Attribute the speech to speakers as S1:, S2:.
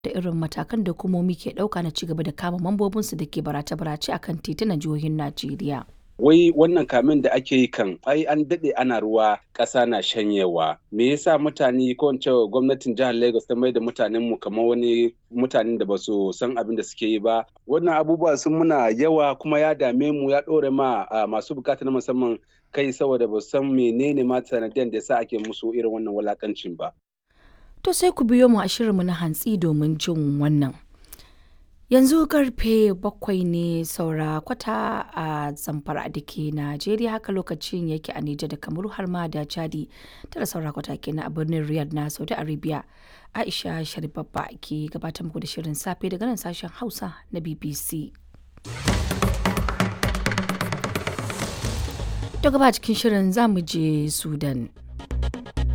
S1: da irin matakan da hukumomi ke ɗauka na cigaba da kama mambobinsu da ke barace-barace a kan titunan jihohin Najeriya.
S2: wai wannan kamin da ake yi kan ai an daɗe ana ruwa ƙasa na shanyewa me yasa mutane ko in ce gwamnatin jihar Lagos ta mai da mutanen mu kamar wani mutanen da ba su san abin da suke yi ba wannan abubuwa sun muna yawa kuma ya dame mu ya ɗore ma masu bukata na musamman kai saboda ba san menene ma sanadiyan da yasa ake musu irin wannan walakancin ba
S1: To sai ku biyo mu a shirinmu na hantsi domin jin wannan. Yanzu karfe bakwai ne saura kwata a zamfara da ke Najeriya haka lokacin yake a Nijar da Kamaru har ma da Chadi tara saura kwata kenan a birnin Riyadh na Saudi Arabia. Aisha Sharibabba ke gabatar muku da shirin safe daga nan sashen Hausa na BBC. Daga ba cikin shirin za mu je Sudan.